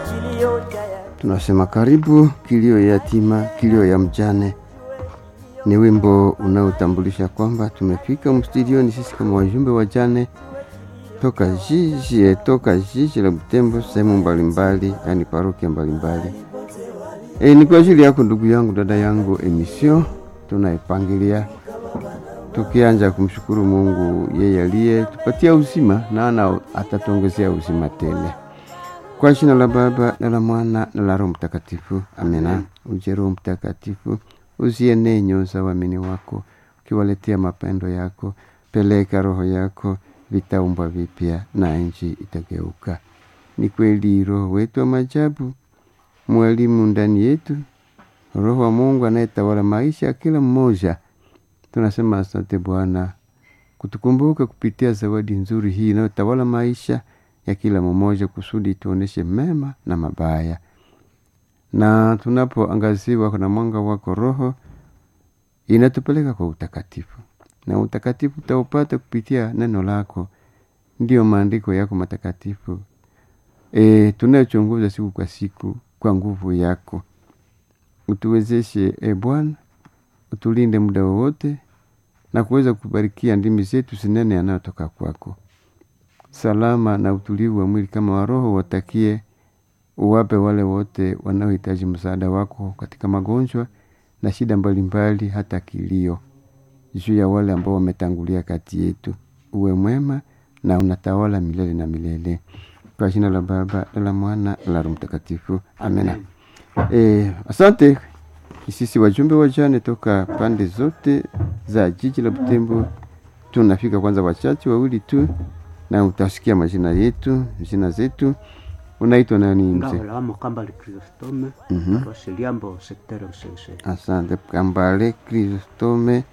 Tunasema karibu kilio ya yatima, kilio ya mjane. Ni wimbo unaotambulisha kwamba tumefika mstudioni sisi kama wajumbe wajane toka jiji toka jiji la Butembo, sehemu mbalimbali, yani parokia mbalimbali. E, ni kwa ajili yako ndugu yangu, dada yangu, emission tunaipangilia tukianja kumshukuru Mungu yeye aliye tupatia uzima na ana atatuongezea uzima tele. Kwa jina la Baba na la Mwana na la Roho Mtakatifu, amena. Uje Roho Mtakatifu, uzienee nyoyo za waamini wako, ukiwaletea mapendo yako. Peleka roho yako, vitaumbwa vipya na nchi itageuka. Ni kweli Roho wetu wa majabu, mwalimu ndani yetu, Roho wa Mungu anayetawala maisha ya kila mmoja. Tunasema asante Bwana kutukumbuka kupitia zawadi nzuri hii inayotawala maisha ya kila mmoja, kusudi tuoneshe mema na mabaya, na tunapoangaziwa na mwanga wako Roho inatupeleka kwa utakatifu, na utakatifu utaupata kupitia neno lako, ndiyo maandiko yako matakatifu e, tunayochunguza siku kwa siku kwa nguvu yako. Utuwezeshe e Bwana, utulinde muda wowote na kuweza kubarikia ndimi zetu zinene yanayotoka kwako. Salama na utulivu wa mwili kama wa roho watakie, uwape wale wote wanaohitaji msaada wako katika magonjwa na shida mbalimbali, hata kilio juu ya wale ambao wametangulia kati yetu. Uwe mwema na unatawala milele na milele, kwa jina la Baba na la Mwana na la Roho Mtakatifu, amena. E, asante sisi wajumbe wajane toka pande zote za jiji la Butembo. Tunafika kwanza wachache wawili tu, na utasikia majina yetu jina zetu. Unaitwa nani mzee? Ngawela Kambale Chrysostome Mhm. Paroisse Liambo secteur Usese Asante Kambale Kristome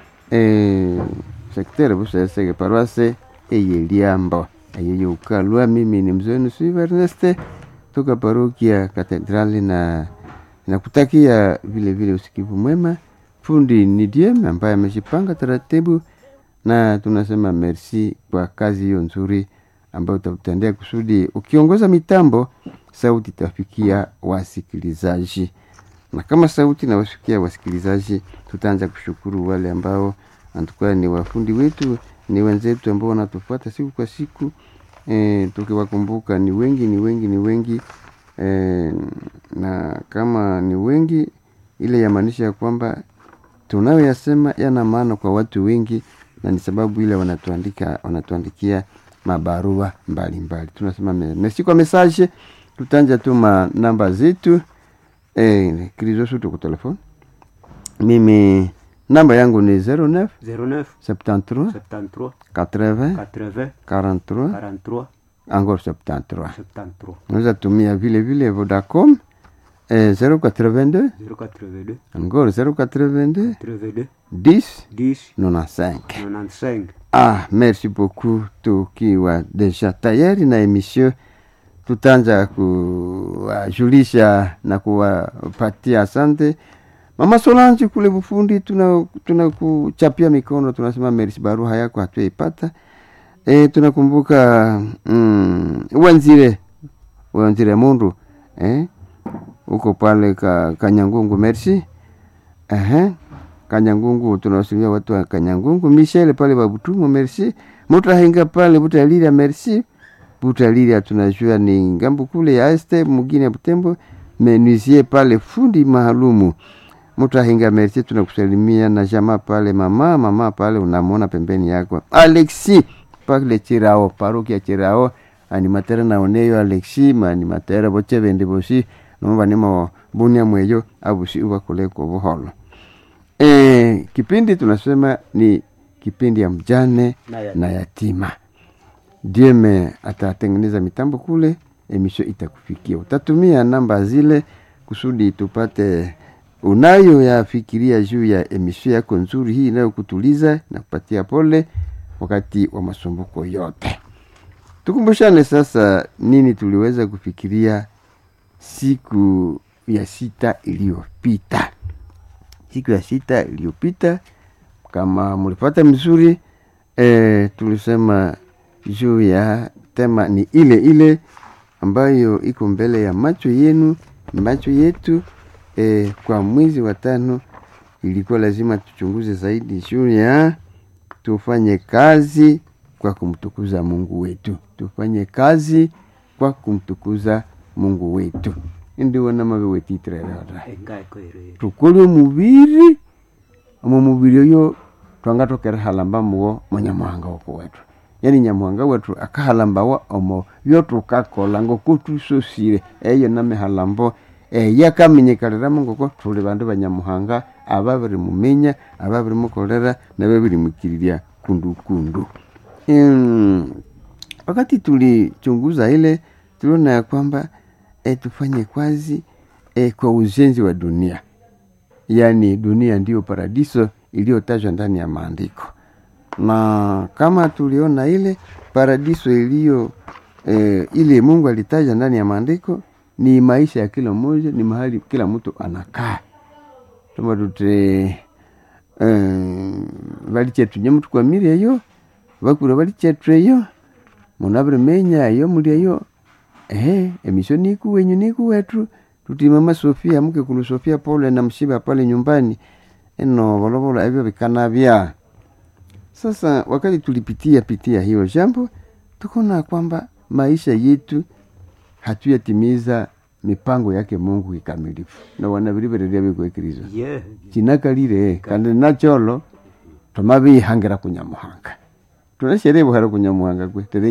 eh, sektere busesege paroisse eyeliambo eyeyoukalwa. Mimi ni mzee nusu Erneste toka parokia Katedrali na nakutakia vile vile usikivu mwema. Fundi ni Diem ambaye ameshipanga taratibu, na tunasema merci kwa kazi hiyo nzuri ambayo utatendea kusudi ukiongoza mitambo, sauti itafikia wasikilizaji na kama sauti na wasikia wasikilizaji, tutaanza kushukuru wale ambao antukua ni wafundi wetu, ni wenzetu ambao wanatufuata siku kwa siku e, tukiwakumbuka ni wengi ni wengi ni wengi e, na kama ni wengi, ile yamaanisha ya kwamba tunayoyasema yana maana kwa watu wengi, na ni sababu ile wanatuandika wanatuandikia mabarua mbalimbali. Tunasema me- merci kwa message. Tutanja tu ma namba zetu eh, krizosu tuku telefone. Mimi namba yangu ni 09 09 73 73 80 80 43 43 encore 73. 73 Unaweza tumia vile vile Vodacom eh, 082 082 encore 082 82 10 10 95. 95 Ah, merci beaucoup. Tukiwa deja tayari na emission, tutaanza kuwajulisha na kuwapatia asante Mama Solange kule Bufundi, tuna tunakuchapia mikono, tunasema merci, barua yako hatuyaipata. E, tunakumbuka mm, Wanzire Wanzire Mundu eh, uko pale ka, Kanyangungu, merci Ehe, Kanyangungu tunawasilia watu wa Kanyangungu, Michel pale Babutumo, merci. Mutahinga pale Butalira, merci. Butalira tunajua ni ngambo kule ya este mugini ya Butembo, menuisier pale fundi maalumu. Mutahinga, merci, tunakusalimia na jamaa pale, mama mama pale unamwona pembeni yako. Alexi pale Chirao, parokia Chirao, animatera naoneyo Alexi, maanimatera boche bende bosi nomba nimo bunia mweyo abusi uba kule kwa buholo. E, kipindi tunasema ni kipindi ya mjane Na yatima. na yatima. Dieme atatengeneza mitambo kule, emisho itakufikia. Utatumia namba zile kusudi tupate unayo yafikiria juu ya emisho yako nzuri hii inayokutuliza na kupatia pole wakati wa masumbuko yote. Tukumbushane sasa nini tuliweza kufikiria siku ya sita iliyopita. Siku ya sita iliyopita, kama mulipata mzuri e, tulisema juu ya tema ni ile ile ambayo iko mbele ya macho yenu macho yetu eh, kwa mwezi wa tano ilikuwa lazima tuchunguze zaidi juu ya tufanye kazi kwa kumtukuza mungu wetu tufanye kazi kwa kumtukuza mungu wetu indiwona mabe wetitirerera engaekoerere tukole omubiri omo mubiri oyo twanga tukerihalamba muwo munyamuhanga woko wetu yani nyamuhanga wetu akahalambawa omo byotukakola ngoko tusosire eyo namihalambo eyakamenyekaliramu ngoko tuli bandu banyamuhanga ababiri muminya ababiri mukolera nababiri mukirirya kundukundu Mm, wakati tulichunguza ile tuliona ya kwamba e, tufanye kazi e, kwa ujenzi wa dunia yaani dunia ndiyo paradiso iliyotajwa ndani ya maandiko na kama tuliona ile paradiso iliyo e, ile mungu alitaja ndani ya maandiko ni maisha ya kila mmoja ni mahali kila mtu anakaa tuma tute um, valichethu nyamutukwamire eyo vakura valichethu eyo munavirimenya eyo muli eyo ehe emisho niku wenyu niku wetu tuti mama sofia mukekulu sofia paulo na mshiba pale nyumbani eno volovolo evyo vikanavya sasa wakati tulipitia pitia hiyo jambo tukaona kwamba maisha yetu hatuyatimiza mipango yake mungu kikamilifu na wanavirivereria vikuekirizo ye chinakalire kandi nacholo tomavihangira kunyamuhanga tunasherebuhara kunyamuhanga kwe tere